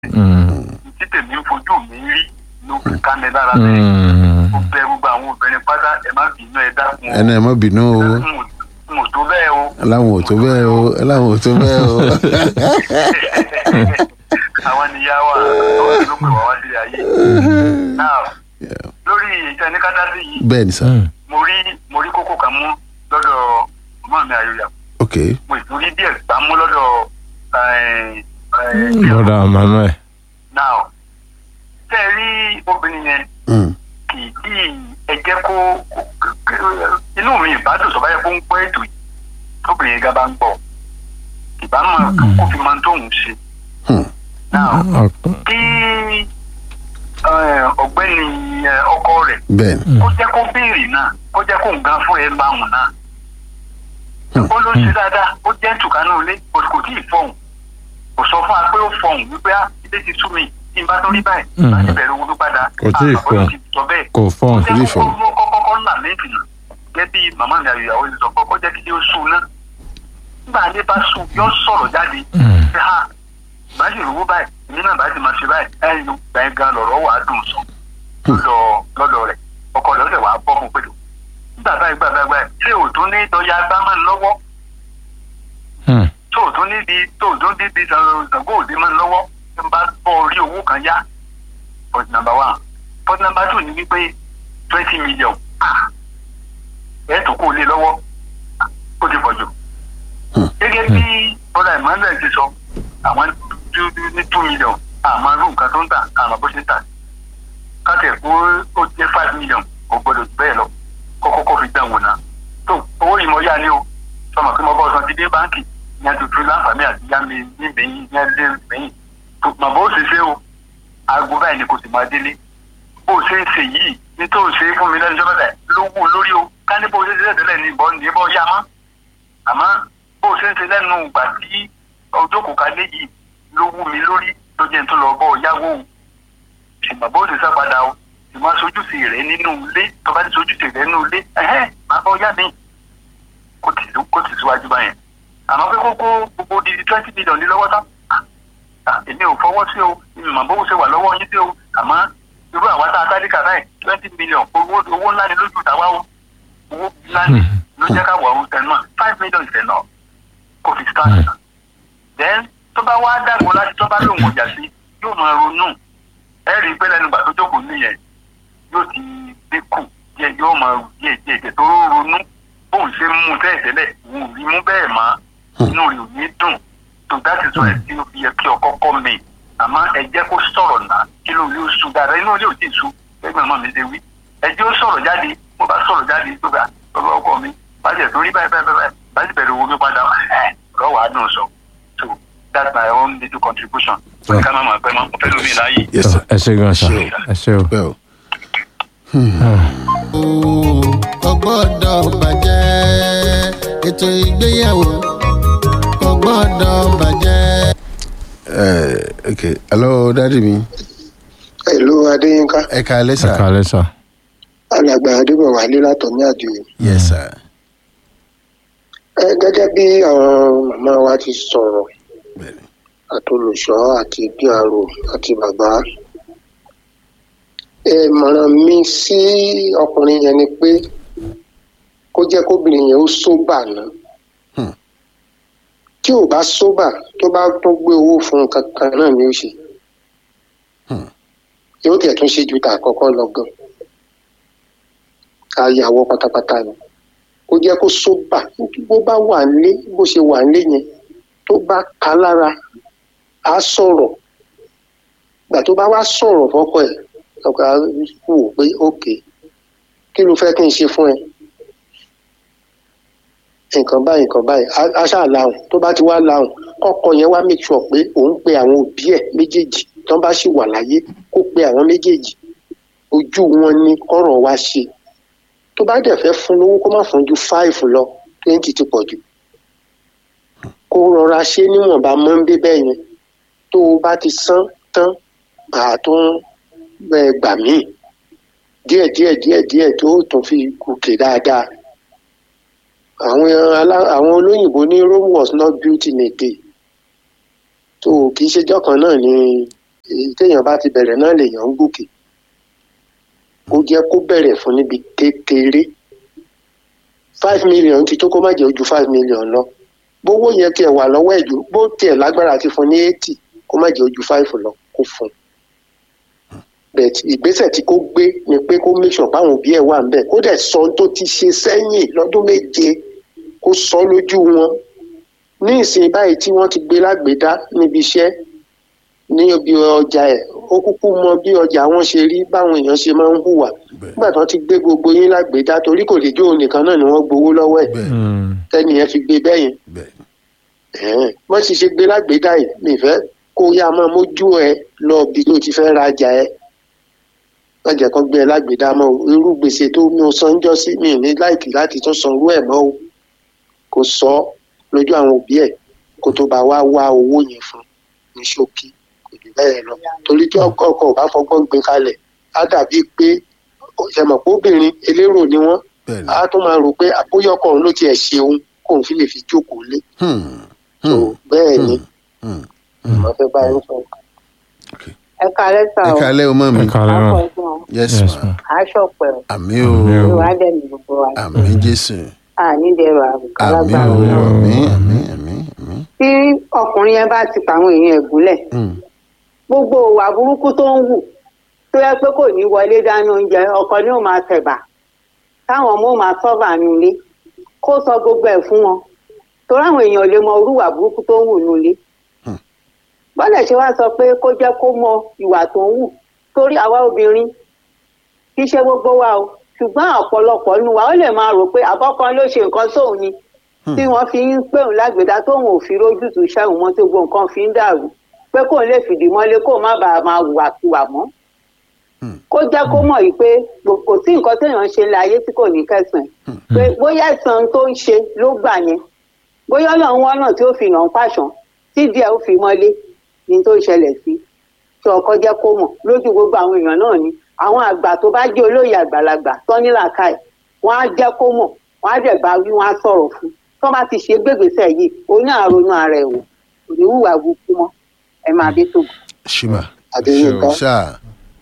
tí tèmi ń fojú mi rí ló fi ká mi lára bẹ́ẹ̀ ó bẹ gbogbo àwọn obìnrin pátá ẹ má bínú ẹ dákun o ẹnu ẹ má bínú o n ò tó bẹ́ẹ̀ o láwọn ò tó bẹ́ẹ̀ o láwọn ò tó bẹ́ẹ̀ o. àwọn níyà wà ló pè wá wá sí ayé now lórí ìtẹni kátàsí yìí bẹ́ẹ̀ ni sà mo rí mo rí kókó kan mú lọ́dọ̀ ọmọ mi àyòyà ok mo sì tún rí díẹ̀ gbá mú lọ́dọ̀ ẹ̀, ẹ̀, broda manuel now tẹ́ ẹ rí obìnrin yẹn Mm. kì í tí ẹ jẹ́ kó inú mi ìbádùn sọ báyẹn kó ń gbọ́ ètò yìí tóbìnrin yẹn gá bá ń gbọ́ ìbámu kó fi máa ń tóun ṣe Hmm. now kí ẹ, ọ̀gbẹ́ni ẹ, ọkọ rẹ̀ bẹ́ẹ̀ ni kó jẹ́ kó béèrè náà kó jẹ́ kó nǹkan fún ẹ bá wọn náà. ó ló ṣe dáadáa ó jẹ́ tùkánú ilé kò kò tí ì fọ̀hún kò sọ fún wa pé ó fọ̀hún wípé á ilé ti sú mi tí n bá tó rí báyìí Mm. láti bẹ̀rẹ̀ owó tó padà Kò tí ì Ah, bàbá fọ̀hún. ti sọ bẹ́ẹ̀ kò fọ́n ó jẹ́ tí ì kó fọ̀hún. kó kọ́kọ́ là méjì gẹ́gẹ́ bí màmá mi àyòyàwó ti sọ pé kó jẹ́ kí ó sú náà nígbà ilé bá sú yọ sọ̀rọ̀ jáde ṣe ha bá sì rówó báyìí èmi náà bá sì máa ṣe báyìí ẹ̀yìn ló gbà yín gan lọ̀rọ̀ wà á dùn sọ lọ́dọ̀ lọ́dọ̀ rẹ̀ ọkọ rẹ̀ ó lè wà á bọ́ fún pẹ̀lú nígbà báyìí gbà báyìí báyìí ṣé òtún ní dọ́yà gbámọ́ lọ́wọ́ tó òtún níbi tó òtún níbi ìsàngó òde mọ́ lọ́wọ́ tí n bá bọ́ orí owó kan yá point number one point number two ni wípé twenty million ah ẹ̀ tó kó lé lọ́wọ́ Ah, ó ti pọ̀ jù gẹ́gẹ́ bí bọ́lá emmanuel ti sọ àwọn tó ní two million àmọ́ irú nǹkan tó ń tà àmọ́ bó ṣe ń tà káàtẹ̀ kó ó jẹ́ five million kò gbọdọ̀ jù bẹ́ẹ̀ lọ kọ́kọ́ kó fi dán wò ná tó owó yìí mo yá ni o sọmọ pé mo bọ́ san ti dé báńkì ní àtúntò láǹfààní àti yá mi níbẹ̀yìn ní adé níbẹ̀yìn tó mọ̀ bó ṣe ṣe o aago báyìí ni kò sì máa délé bó ṣe ń ṣe yìí ní tó ṣe fún mi lẹ́nu jọ́bẹ̀tẹ̀ ló wù lórí o ká ní bó ṣe ṣe tẹ́lẹ̀ ní ìbọn ní ìbọn yá mọ́ àmọ́ bó ṣe ń ṣe lẹ́nu ìgbà tí ọjọ́ kò ká lé yìí ló wù mí lórí ló jẹ́ n tó lọ bọ́ yáwó o ṣùgbọ́n bó ṣe sá padà o ṣùgbọ́n sojúṣe rẹ̀ nínú ilé tó bá ti sojúṣe rẹ̀ nínú ilé ẹ̀hẹ́n máa bọ́ yá mi kó tì kó tì síwájú báyẹn àmọ́ pé kókó gbogbo di twenty million ní lọ́wọ́ tán Ah, èmi ò fọwọ́ sí o ìmọ̀ bó ṣe wà lọ́wọ́ yín sí o àmọ́ irú àwa tá a tálíkà báyìí twenty million owó owó ńlá ni lójú tàwa o owó ńlá ni ló jẹ́ ká wà ó tẹ̀ náà five million tẹ̀ náà kò fi start then tó bá wá dàgbò láti tó bá lòun ọjà sí yóò máa ronú ẹ rí i pé lẹ́nu ìgbà tó jókòó nìyẹn yóò ti dínkù díẹ̀ yóò máa rù díẹ̀ díẹ̀ díẹ̀ tó ronú bóun ṣe ń mú tẹ́ẹ̀ tẹ́lẹ̀ òun ò rí mú bẹ́ẹ̀ mọ́ inú rẹ̀ ò ní dùn tó dáàtì sọ ẹ̀ tí ó fi yẹ kí ọkọ kọ́ mi àmọ́ ẹ jẹ́ kó sọ̀rọ̀ náà kí ló yóò su dáadáa inú ilé ò tí ì su ẹgbẹ́ ọmọ mi ṣe wí ẹ jẹ́ ó sọ̀rọ̀ jáde mo bá sọ̀rọ̀ jáde tó bá ọlọ́ ọkọ mi bá jẹ̀ tó rí báyìí báyìí báyìí bá ti bẹ̀rẹ̀ owó mi padà ẹ̀ lọ́wọ́ àádùn sọ so that's my own little contribution Yeah. ká má máa pẹ́ mọ́ mo fẹ́ lómi láàyè. yes sir ẹ ṣe gan sa Ṣé ẹ ṣe o. bẹ́ẹ̀ o. kò gbọ́dọ̀ bàjẹ́ ètò ìgbéyàwó kò gbọ́dọ̀ bàjẹ́. Eh, ok hello dadi mi Hello Adéyínká ẹ ká alẹ́ ẹ sà kàlẹ́ sà. alàgbà Adébọ̀wálé látọ̀mí àdìo. yes sir Ẹ gẹ́gẹ́ bí àwọn màmá wa ti sọ̀rọ̀ bẹ́ẹ̀ ni àtolùṣọ́ àti PRO àti bàbá. Ìmọ̀ràn mi sí ọkùnrin yẹn ni pé kó jẹ́ kóbìnrin yẹn ó sóbà ná. Hmm. Tí ò bá sóbà tó bá tún gbé owó fún un kankan náà ni ó ṣe. Hmm. Yóò tẹ̀ tún ṣe ju tà àkọ́kọ́ lọ gan. Àyàwó pátápátá ni. Kó jẹ́ kó sóbà bó bá wà nílé bó ṣe wà nílé yẹn tó bá ka lára á sọ̀rọ̀ gbà tó bá wá sọ̀rọ̀ fọ́kọ ẹ̀ ọkọ á wò pé ókè kí ló fẹ́ kí n ṣe fún ẹ nǹkan báyìí nǹkan báyìí á- á ṣáà lahùn tó bá ti wá lahùn kọ́kọ yẹn wá make sure pé òun pe àwọn òbí ẹ̀ méjèèjì tó bá sì wà láyé kó pe àwọn méjèèjì ojú wọn ni kọ́rọ̀ wá ṣe tó bá dẹ̀ fẹ́ fún lówó kó má fún ju five lọ twenty ti pọ̀ jù kó rọra ṣe níwọ̀nba mọ́ ń bí bẹ́ẹ̀ yẹn tó o bá ti san tán àá tó ń ẹ, gbà míì díẹ̀ díẹ̀ díẹ̀ díẹ̀ tó o tún fi gòkè dáadáa àwọn alá- àwọn olóyìnbó ní Rome was not built in a day tó o kì í ṣe jọ́kan náà ni èyí téèyàn bá ti bẹ̀rẹ̀ náà lèèyàn ń gòkè ó jẹ́ kó bẹ̀rẹ̀ fún níbi kékeré five million ti tó kó má jẹ́ ojú five million lọ bówó yẹn tiẹ̀ wà lọ́wọ́ ẹ̀jú bó tiẹ̀ lágbára ti fún ní eighty kó má jẹ́ ojú five lọ kó fún un bẹ̀t ìgbésẹ̀ tí kò gbé ni pé kó make sure páwọn òbí ẹ̀ wà ń bẹ̀ kó dẹ̀ sọ ohun tó ti ṣe sẹ́yìn lọ́dún méje kó sọ lójú wọn ní ìsìn báyìí tí wọ́n ti gbé lágbèédá níbi iṣẹ́ ní ibi ọjà ẹ̀ ó kúkú mọ bí ọjà wọn ṣe rí báwọn èèyàn ṣe máa ń hùwà bẹ́ẹ̀ nígbà tí wọ́n ti gbé gbogbo yín lágbèédá torí kò lè jó òun nìkan náà ni wọ́n gbowó lọ́wọ́ ẹ̀ bẹ́ẹ̀ Mm. tẹ́nìyẹn fi gbé bẹ́yẹn bẹ́ẹ̀ ẹ̀hẹ́n. wọ́n sì ṣe gbé lágbèédá yìí mi fẹ́ kó yá máa mójú ẹ lọ bí tó ti fẹ́ rajà ẹ wọ́n jẹ́ kán gbé ẹ lágbèédá mọ́ o irú gbèsè tó mi ò san jọ́ sí mi ò ní láìkì láti tún san irú ẹ̀ mọ́ o kò sọ ọ́ lójú àwọn òbí ẹ̀ kó tó bá wá wá owó yẹn fún ní ṣókí kò jù bẹ́ẹ̀ lọ torí tí ọkọ ọkọ ò bá fọgbọ́n gbé kalẹ̀ á dàbí pé ṣẹmọ̀ pé obìnrin elérò ni wọ́n bẹ́ẹ̀ ni. á tún máa rò pé àbóyọkọ̀ òun ló tiẹ̀ ṣeun kóun fi lè fi jókòó lé Hmm, so hmm, bẹ́ẹ̀ ni hmm, hmm. mo fẹ́ bá yín sọ. ẹ kalẹ sá ẹ o kálẹ́ o mọ́ mi ẹ kàlẹ́ akọ mà. ẹ̀gbọ́n yes Yes, ma ma. aṣọ pẹ̀lú àmì o Àmì o. ìwà dẹ̀mí gbogbo wa àmì jésù ànídẹ̀rọ àbùkà àmì lágbára o Ọlọ́run. àmì àmì àmì àmì. tí ọkùnrin yẹn bá ti pa àwọn èèyàn ẹ̀gúnlẹ̀ Hmm, gbogbo ìwà burúkú tó ń wù tó yẹ pé kò ní wọlé dáná oúnjẹ ọkọ ni ó máa tẹ̀bà táwọn ọmọ ó máa sọ́bà nulẹ̀ kó sọ gbogbo ẹ̀ fún wọn torí àwọn èèyàn ò lè mọ irú ìwà burúkú tó ń wù nulẹ̀ Hmm. bọ́lẹ̀ ṣe wá sọ pé kó jẹ́ kó mọ ìwà tó ń wù torí àwa obìnrin kì í ṣe gbogbo wa o ṣùgbọ́n ọ̀pọ̀lọpọ̀ nínú wa ó lè máa rò pé àbọ̀kan ló ṣe nǹkan sóun ni tí wọ́n fi ń pè òun lágbèdá tóun ò fi rójútùú ṣẹ́hùn mọ́ tí gbogbo nǹkan fi ń dàrú pé kóun lè fìdí mọ́lé kóun má bàa máa hùwàkiwà mọ́ Hmm. kó jẹ́ kó mọ̀ yìí pé kò- kò sí nǹkan téèyàn ń ṣe láyé tí kò ní kẹsàn-án pé bóyá ẹ̀san tó ń ṣe ló gbà yẹn bóyá ọlọ́run wọ́n náà tí ó fi nà ń pàṣán tí díẹ̀ ó fi mọ́lé ní tó ń ṣẹlẹ̀ sí tí ọkọ jẹ́ kó mọ̀ lójú gbogbo àwọn èèyàn náà ni àwọn àgbà tó bá jẹ́ olóyè àgbàlagbà tó ní làákàyè wọ́n á jẹ́ kó mọ̀ wọ́n á dẹ̀ bá wí wọ́n á sọ̀rọ̀ fún tó bá ti ṣe gbégbèsè yìí òun náà ronú ara ẹ̀ wò kò ní hùwà burúkú mọ́ ẹ máa dé tó ṣùgbọ́n Adéyínká ṣáà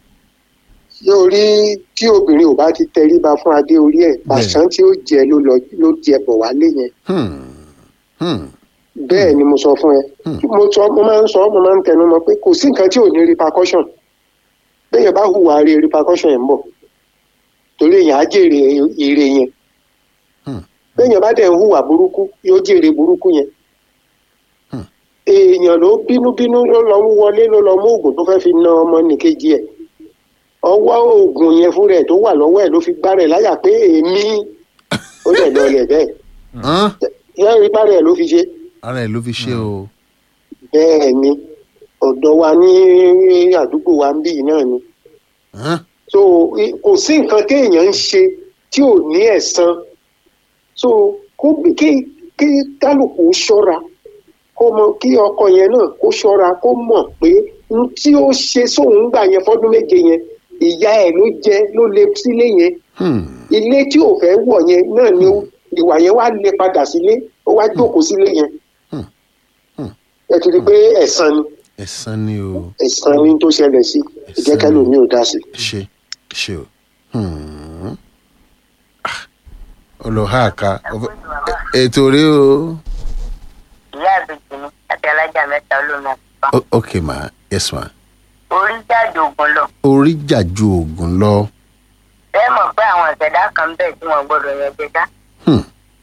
yóò rí tí obìnrin ò bá ti tẹríba fún adé orí ẹ̀ pàṣán tí ó jẹ ló lọ ló jẹ bọ̀ wálé yẹn Hmm, hmm, bẹ́ẹ̀ ni mo sọ fún ẹ Hmm. mo sọ mo máa ń sọ mo máa ń tẹnu mọ́ pé kò sí nǹkan tí ò ní repercussion bẹ́ẹ̀ bá hùwà rí repercussion yẹn ń bọ̀ torí èèyàn á jèrè ire yẹn Hmm. bẹ́ẹ̀ bá dẹ̀ ń hùwà burúkú yóò jèrè burúkú yẹn Hmm. èèyàn ló bínúbínú ló lọ mú wọlé ló lọ mú oògùn tó fẹ́ fi na ọmọ nìkejì ẹ̀ ọwọ́ oògùn yẹn fúnra ẹ̀ tó wà lọ́wọ́ ẹ̀ ló fi gbá rẹ̀ láyà pé èmi ó dẹ̀ lọ lẹ̀ bẹ́ẹ̀ hàn? yẹ́n rí bá rẹ̀ ló fi ṣe ara ẹ̀ ló fi ṣe o bẹ́ẹ̀ ni ọ̀dọ̀ wa ní àdúgbò wa ń bí yìí náà ni hàn? so i- kò sí nǹkan téèyàn ń ṣe tí ò ní ẹ̀san so kó kí kí kálukú ṣọ́ra kó mọ kí ọkọ yẹn náà kó ṣọ́ra kó mọ̀ pé n tí ó ṣe sóun gbà yẹn fọ́dún méje yẹn ìyá ẹ̀ ló jẹ ló lé sílé yẹn Hmm, ilé tí ò fẹ́ wọ̀ yẹn náà ni ó- ìwà yẹn wá lé padà sílé ó wá jókòó sílé yẹn Hmm. Hmm. ẹ ti rí i pé ẹ̀san ni ẹ̀san ni o ẹ̀san ní tó ṣẹlẹ̀ sí ìjẹ́kẹ́lò mi ò dá sí. ṣe ṣe o Hmm. Ah, ọlọ́ha àká ọfẹ- ẹ- ètò rí o ìyá àbèjì ni àti alájà mẹ́ta olómi àpá O- ok ma yes ma orí jáde ògùn lọ orí jàjú oògùn lọ bẹ́ẹ̀ mọ̀ pé àwọn ìṣẹ̀dá kan ń bẹ tí wọ́n gbọ́dọ̀ yẹn jẹjá Hmm,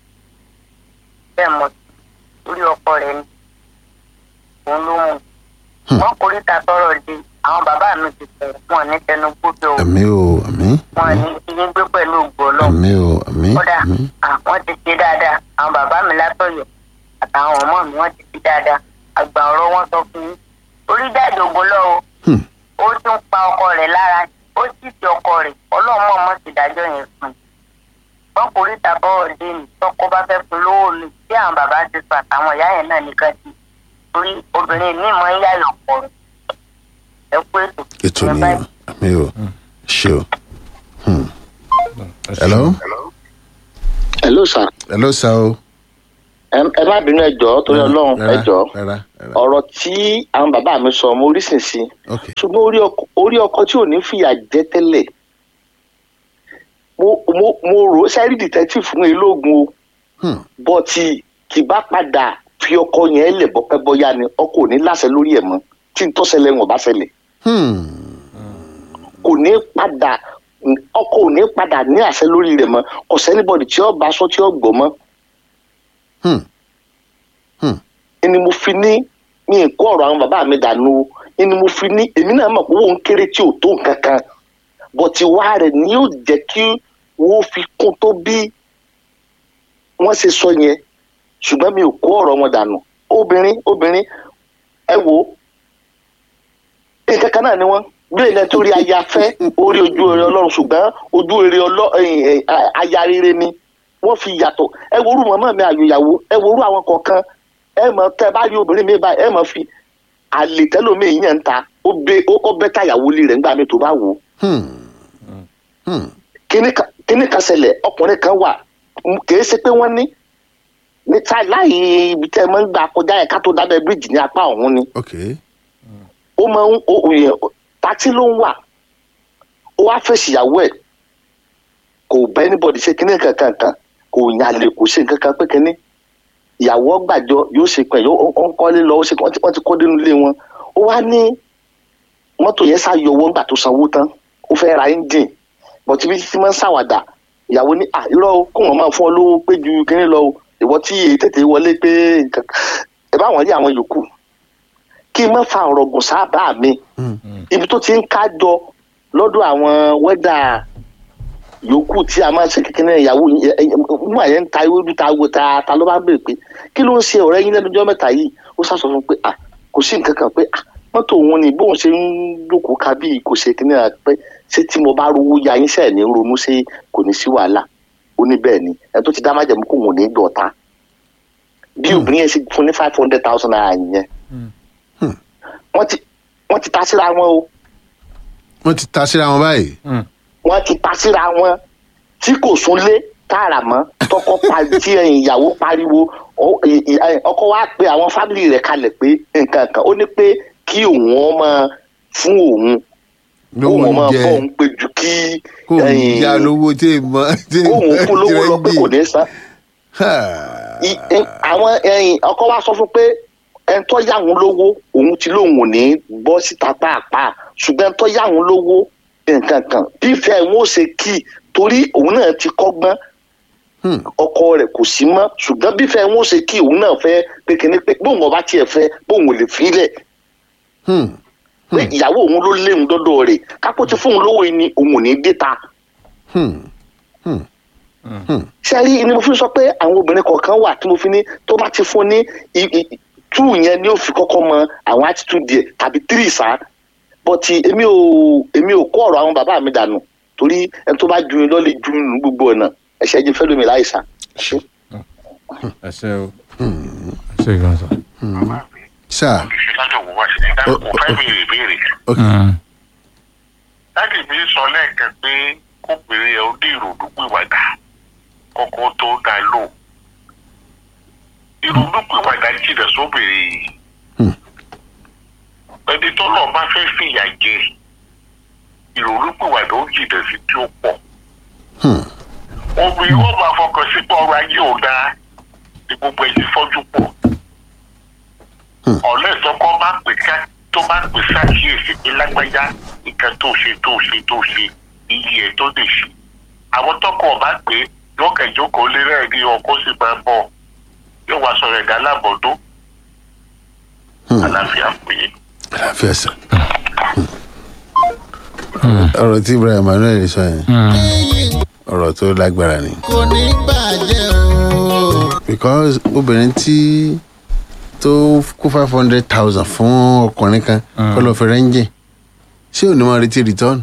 bẹ́ẹ̀ mọ̀ orí ọkọ rẹ̀ ni òun ló mú Hmm. wọn kò rí ta tọrọ di àwọn bàbá mi ti sọ̀rọ̀ wọn ní tẹnu gbódò o àmì o àmì wọn ní kí yín gbé pẹ̀lú ògbó ọlọ́run àmì o àmì kódà àmì àwọn ti ṣe dáadáa àwọn bàbá mi látọ̀yọ̀ àtàwọn ọmọ mi wọ́n ti ṣe dáadáa àgbà ọ̀rọ̀ wọn sọ fún yín orí jáde ògùn lọ o Hmm, ó tún pa ọkọ rẹ̀ lára ó sì ti ọkọ rẹ̀ ọlọ́mọ ọmọ sì dájọ́ yẹn fún un wọn kò rí tàbọ̀ ọ̀dẹ́ ni tọkọ bá fẹ́ fún lówó mi tí àwọn bàbá ti sọ àtàwọn ìyá yẹn náà nìkan ti torí obìnrin mi máa ń yáyọ̀ pọ̀ ẹ kú ètò ètò Ẹ ni báyìí. o àmì o ṣe o Hmm. hello hello sir hello sa o Ẹ- ẹ má bínú ẹjọ́ torí ọlọ́run Rárá, ẹjọ́ rárá rárá ọ̀rọ̀ tí àwọn bàbá mi sọ mo rí sìn sí ok ṣùgbọ́n orí ọkọ orí ọkọ tí ò ní fìyà jẹ tẹ́lẹ̀ mo mo mo rò ó sẹ́rí detective fún elógun o Hmm. bọ́tì kì bá padà fi ọkọ yẹn lẹ̀ bọ́pẹ́ bọ́yá ni ọkọ ò ní láṣẹ lórí ẹ̀ mọ́ tí n tọ́sẹ̀lẹ̀ wọn bá ṣẹlẹ̀ Hmm. kò ní padà ọkọ ò ní padà ní àṣẹ lórí rẹ̀ mọ́ kò sẹ́nibọ̀dì tí ó bá sọ tí ó gbọ́ mọ́ Hmm. Hmm. ni mo fi ní mi ì kó ọ̀rọ̀ àwọn bàbá mi dànù o ni mo fi ní èmi náà mọ̀ pé òun kéré tí ò tó nǹkan kan bọ̀tì wá rẹ̀ ni yóò jẹ́ kí wọ́n fi kún tó bí wọ́n ṣe sọ yẹn ṣùgbọ́n mi ò kó ọ̀rọ̀ wọn dànù obìnrin obìnrin ẹ wo nǹkan kan náà ni wọ́n bí ilẹ̀ tó rí aya fẹ́ orí ojú eré ọlọ́run ṣùgbọ́n ojú eré ọlọ́ ẹ̀yìn, ẹ̀, aya rere ni wọ́n fi yàtọ̀ ẹ wo orú màmá mi àyòyàwó ẹ wo orú àwọn kọ̀ọ̀kan ẹ mọ̀ tẹ́ bá rí obìnrin mi báyìí ẹ mọ̀ fi àlè tẹ́lómi yẹn ń ta ó bẹ ó bẹ́ tàyàwó lé rẹ̀ ńgbà mi tó bá wò ó Hmm. Hmm. kíní kan kíní kan ṣẹlẹ̀ ọkùnrin kan wà m- kìí ṣe pé wọ́n ní ní ta láì ibi tẹ́ ẹ máa ń gbà kọjá ẹ̀ ká tó dábẹ́ bíríìjì ní apá ọ̀hún ni ok ó máa ń ó yẹ pátí ló ń wà ó wá fèsì ìyàwó ẹ̀ kò bá anybody ṣe kíní kankan kan kò yàlè kò ṣe nǹkan kan pé kíní ìyàwó gbàjọ yóò ṣe pẹ̀ yóò ó ń kọ́lé lọ ó ṣe wọ́n ti wọ́n ti kọ́ dénú ilé wọn ó wá ní mọ́tò yẹn ṣàyọ owó ńgbà tó sanwó tán ó fẹ́ ra engine bọ̀tí bí títí máa ń ṣàwàdà ìyàwó ní à irọ́ o kó wọn máa fún ọ lówó pé ju kíní lọ o ìwọ tí èyí tètè wọlé pé nǹkan ẹ bá wọn rí àwọn yòókù kí n má fa ọ̀rọ̀ gùn sábà mi Hmm. ibi tó ti ń kájọ lọ́dọ̀ àwọn wẹ́dà yòókù tí a máa ń ṣe kékeré ìyàwó mú àyẹ̀ ń ta ewédú ta wo ta ta ló bá ń bèrè pé kí ló ń ṣe ọ̀rẹ́ yín lẹ́nu ọjọ́ mẹ́ta yìí ó sàṣọ fún un pé à kò sí nǹkan kan pé à mọ́tò òun ni bóun ṣe ń jókòó ká bí kò ṣe kíní à pé ṣé tí mo bá rówó ya yín sẹ́ẹ̀ ní ronú ṣé kò ní sí wàhálà ó ní bẹ́ẹ̀ ni ẹni tó ti dá májẹ̀mú kò wọ́n ní dọ̀ta bí obìnrin yẹn ṣe fún ní five hundred thousand naira yẹn wọ́n ti wọ́n ti ta síra wọn o wọ́n ti ta síra wọn báyìí wọ́n ti ta síra wọn tí kò súnlé tààrà mọ́ tọkọ pa tí ẹ̀yìn ìyàwó pariwo ọ- ì- ì- ẹ̀, ọkọ wa pe àwọn fámìlì rẹ̀ kalẹ̀ pé nǹkan kan ó ní pé kí òun ọmọ fún òun lówó òun máa oúnjẹ bọ́ òun pé ju kí kó ẹ̀yìn, ya lówó tí ì mọ tí ì kóun fún lówó lọ pé kò ní san Ha. I- ẹ- àwọn ẹ̀yìn ọkọ wa sọ fún pé ẹni tó yá òun lówó òun ti lóun ò ní bọ́ síta pàápàá ṣùgbọ́n ẹni tó yá òun lówó nǹkan kan bí ìfẹ́ wọn ò ṣe kí i torí òun náà ti kọ́gbọ́n Hmm. ọkọ rẹ̀ kò sí mọ́ ṣùgbọ́n bí ìfẹ́ wọn ò ṣe kí i òun náà fẹ́ pé kíní pé bóun ọba tiẹ̀ fẹ́ bóun ò lè fílẹ̀ Hmm. pé ìyàwó òun ló léwu dọ́dọ̀ rẹ̀ kápó ti fóun lówó yìí ni òun ò ní dé ta Hmm. sẹ́rí ni mo fi sọ pé àwọn obìnrin kọ̀ọ̀kan wà tí mo fi ní tó bá ti fún ní i- i- two yẹn ni ó fi kọ́kọ́ mọ àwọn attitude yẹ tàbí three sá bọ́tì èmi ò èmi ò kó ọ̀rọ̀ àwọn bàbá mi dànù torí ẹni tó bá ju ni lọ́lẹ̀ ju ní gbogbo ọ̀nà ẹ̀ṣẹ̀ jẹ́ fẹ́lómi láìsàn. ẹ ṣe o ẹ ṣe gan sa. sir ìṣèdájọ́ wo wá sí ní dáhùn kò fẹ́ béèrè béèrè. ok dáàdì mi sọ lẹ́ẹ̀kan pé kóbìnrin ẹ̀ ó dé ìròdúpìwàdà kọ́kọ́ tó dá lò. ìròdúpìwàdà jìnnà sóbìnrin yìí. Hmm. ẹni tó lọ́ọ́ bá fẹ́ fìyà jẹ ìròdúpìwàdà ó jìnnà sí tí ó pọ̀. Hmm. obìnrin wọn máa fọkàn sí pé ọrọ̀ ajé ò dáa ní gbogbo ẹ̀ ti fọ́jú pọ̀. Hmm. ọ̀lẹ́ ìtọ́kọ́ bá pè ká tó bá pè sákìyèsí pé lágbájá nǹkan tó ṣe tó ṣe tó ṣe iye ẹ̀ tó lè ṣe. àwọn tọkọ ọba pé lọ́kẹ̀jókòó lé rẹ̀ ní ọkọ sì máa ń bọ̀ yóò wá sọ̀rọ̀ ẹ̀dá lábọ̀dó Hmm. àlàáfíà pé àlàáfíà sir ọ̀rọ̀ tí ibrahim emmanuel sọ yẹn ọ̀rọ̀ tó lágbára ni kò ní bàjẹ́ o. because obìnrin tí tó kó five hundred thousand fún ọkùnrin kan kó lọ fi rẹ́ńjì ṣé ò ní máa retí return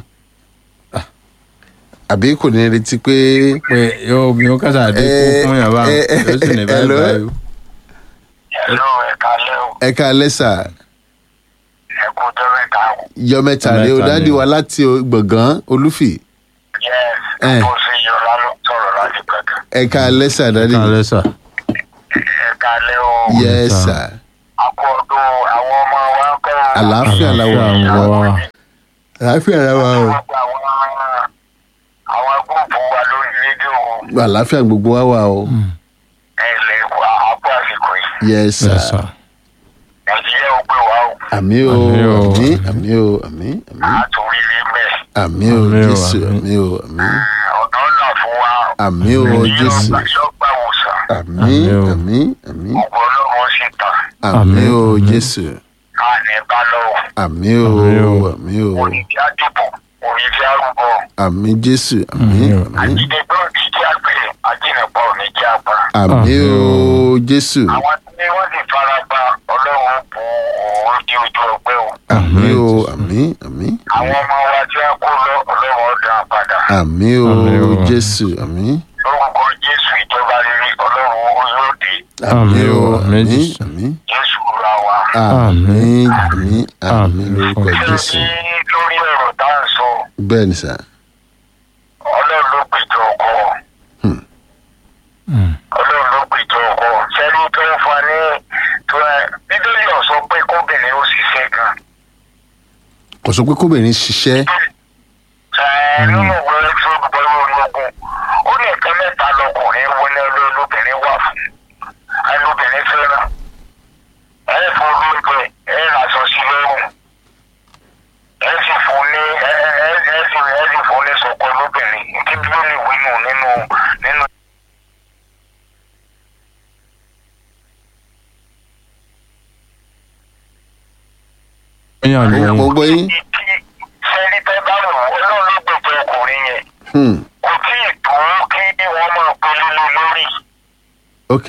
àbí kò ní retí pé pé yóò yóò kásá dínkù Eh, fún yàrá eh, eh, yóò sì ní báyìí hello? báyìí. ẹ̀lọ́ ẹ̀ka lẹ́ o ẹ ká lẹ́sà ẹ̀kú tẹ́rẹ̀ká o yọ mẹ́ta lé o Mẹ́ta dáàdi ni o. wa láti o- gbọ̀ngàn olúfì yẹ́s Eh. bó ṣe yọra ló sọ̀rọ̀ láti pẹ̀kẹ́ ẹ ká lẹ́sà dáàdi ká lẹ́sà. ẹ̀ka kalẹ̀ o. yes sir. sir àpò ọdún àwọn ọmọ wa ń kọ́. àlàáfíà la wà Àlàáfíà ń wá. àlàáfíà la wà o Gbogbo àwọn àwọn gúrùpù wa lórí rédíò àlàáfíà gbogbo wa wà o ẹ̀lẹ́ wa àpò àsìkò yìí. yes sir Yes, sir. nàìjíríà ó gbé wa o. àmì o Àmín o. àmì àmì o àmì àmì àtúrí rí mẹ́. àmì o Àmín o, jésù àmín. àmì o àmì ọ̀nà ọ̀nà fún wa. àmì o jésù yọgbà wòsàn. àmì Àmín o. àmì àmì ògbó ọlọ́run sì tàn. àmì Àmín, o àmín. jésù káàní bá lọ́wọ́. àmì o Àmín o. àmì o onídìí àdìbò onídìí àrùbọ̀. àmì jésù àmì Àmín o. àmì àjídẹ́gbẹ́ òdìjí àgbẹ̀ àjínàpọ̀ òníjì àgbà. àmì o Àmín jésù àwọn tí wọ́n sì fara pa ọlọ́run bu òun di ojú ọgbẹ́ o. àmì o Àmín, àmì àmì àwọn ọmọ wa tí wọ́n kó lọ ọlọ́run ọ̀dà padà. àmì o Àmín o. jésù àmì lórúkọ jésù ìjọba rere ọlọ́run yóò dé. àmì o Àmín, àmì Jésù. àmì jésù ra wa. àmì Àmín. àmì àmì Àmín. lórúkọ ṣé jésù ní lórí ọ̀rọ̀ tá à ń sọ bẹ́ẹ̀ ni sà ọlọ́run ló gbèjọ ọkọ Mm. ọlọ́run ló gbèjọ ọkọ sẹ́ni tó ń fa ní tó ẹ bíbélì ò sọ pé kóbìnrin ó ṣiṣẹ́ gan. kò sọ pé kóbìnrin ṣiṣẹ́ ẹ nínú ìwé tó gbọ́ lórí ogun ó ní nǹkan mẹ́ta lọkùnrin wọlé lóbìnrin wà fún ẹ lóbìnrin fẹ́ràn ẹ fún olóúnjẹ ẹ ràṣọ sí lọ́rùn ẹ sì fún ní ẹ ẹ ẹ sì ẹ sì fún ní sọkọ lóbìnrin kí bíbélì wí nù nínú nínú. Ẹ̀yin àgbẹ̀ mo yín. gbọ́ yín sẹ́ni tẹ́ bá wò ó ọlọ́run ló gbèjọ ọkùnrin yẹn Hmm, kò tí ì tó kí wọ́n máa pele lé lórí ok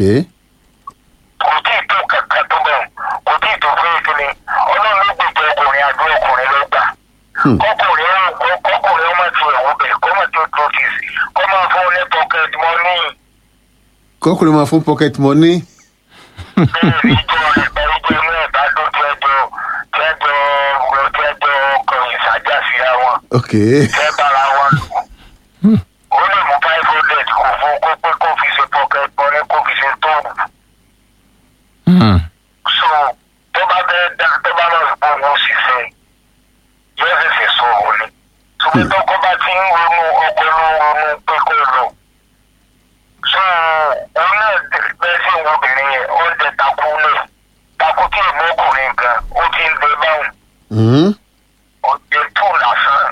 kò tí ì tó kankan tó bẹ̀rù kò tí ì tó fún ìkíni ọlọ́run ló gbèjọ ọkùnrin àdó ọkùnrin ló gbà Hmm. kọkùnrin ó- kọkùnrin ọmọ ti ẹ̀wọ́ bẹ̀ kọ́ mọ̀ tí ó tó ti sí kọ́ máa fún ní pocket money kọkùnrin máa fún pocket money bẹ́ẹ̀ ní ìjọ rẹ̀ bẹ́ẹ̀ jẹ́ inú ẹ̀dá ló tẹ́jọ́ tẹ́jọ́ tẹ́jọ́ ọkọ̀ ìsájà síra wọn. ok fẹ́ bára wọn lò. ó lè mú five hundred kó fún kó pé kó fi ṣe pocket money kó fi ṣe tóògù. Mm. so tó bá fẹ́ dá tó bá lọ sí owó ṣiṣẹ́ yóò ṣẹ̀ṣẹ̀ sọ òun ni. ṣùgbọ́n tọkọ bá ti ń ronú ọkọ ló ń ronú pé kó lọ. so òun náà bẹ́ẹ̀ sí ìwọ obìnrin yẹn ó ń jẹ takú lẹ̀ takú tí ìmọ̀ ọkùnrin gan ó ti ń dé báwọn Hmm, ọ̀jẹ̀ tó lásán.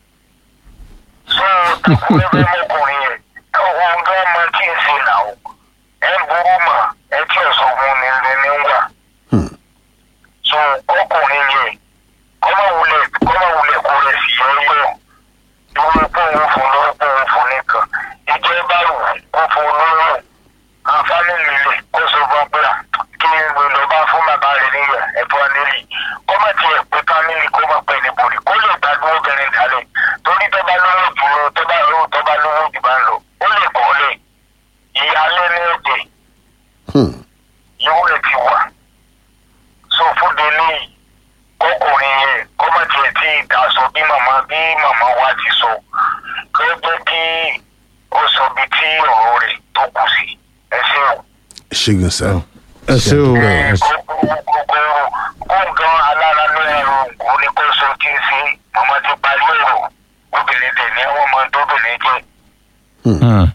so takú lẹ́fẹ̀ẹ́ mọ́kùnrin yẹn ohun tó máa kí n ṣe nà ó ẹ̀ ń burú mà ẹ̀ tí ọ̀sán fún ni ní wà hmm, so ọkùnrin yẹn kọ́mọ wulẹ̀ kọ́mọ wulẹ̀ kó rẹ̀ sí yọ́yọ́ ìwé pòun fún lọ́wọ́ pòun fún nìkan ìjẹ́ bá wù kó fún lọ́wọ́ àǹfààní nílẹ̀ kó sọ fún pé à, kí n gbé lọ bá fún bàbá rẹ̀ níyà ẹ̀fọ́ nílì kọ́mọ tiẹ̀ pé fámìlì kó má pẹ́ níbodè kó lè gbádùn obìnrin dálẹ̀ torí tó bá lówó jù lọ tó bá lówó tó bá lówó jù bá ń lọ ó lè kọ́ lẹ̀ ìyálé ní ẹ̀jẹ̀ hmm. yóò rẹ̀ ti wà so fún délé kọkùnrin yẹn kọ́mọ tiẹ̀ tí ìdásọ bí màmá bí màmá wa ti sọ kó jẹ́ kí ó sọ bí tí ọ̀rọ̀ rẹ̀ tó kù sí ẹsẹ̀ o. ṣègùn sá Ẹ ṣé o. Ẹ ṣé. kókó kóńgán alára ló ẹrù kó ní kó sọ kí n ṣe màmá ti parí ọ̀rọ̀ obìnrin tẹ̀ ní wọ́n máa ń tóbìnrin jẹ́ Mm.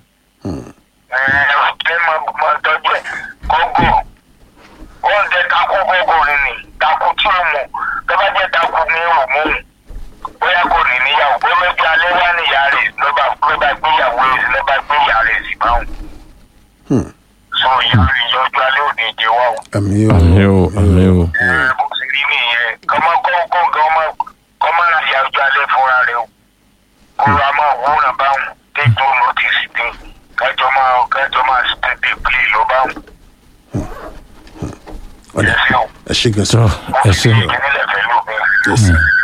ẹ máa máa tọ́jú ẹ̀ kọ́gọ̀ oúnjẹ takú kọ́gọ̀rin ni takú tí ó mọ̀ tó bá jẹ́ takú ní òmù bóyá kò ní níyàwó bó méjì alẹ́ wá níyà rẹ̀ ló bá ló bá gbéyàwó rẹ̀ ló bá gbéyà rẹ̀ sí báwọn. Hmm. so ìyá rẹ̀ yọjú alẹ́ òní jẹ wá o. àmì o Àmín o. Àmín o. ẹ bó ṣe rí nìyẹn kọ́mọ kọ́ńkọ́ kọ́mọ kọ́mọ náà yọjú alẹ́ fúnra rẹ̀ o. kó ra máa wúrà báwọn tẹ́jú nọ́tìsì dín kájọ máa kájọ máa tètè pè lọ báwọn. ọ̀dà ẹ ṣeun. ẹ ṣègùn sá Tọ́ ẹ ṣé. ìkínílẹ̀ fẹ́ lómi. yes sir.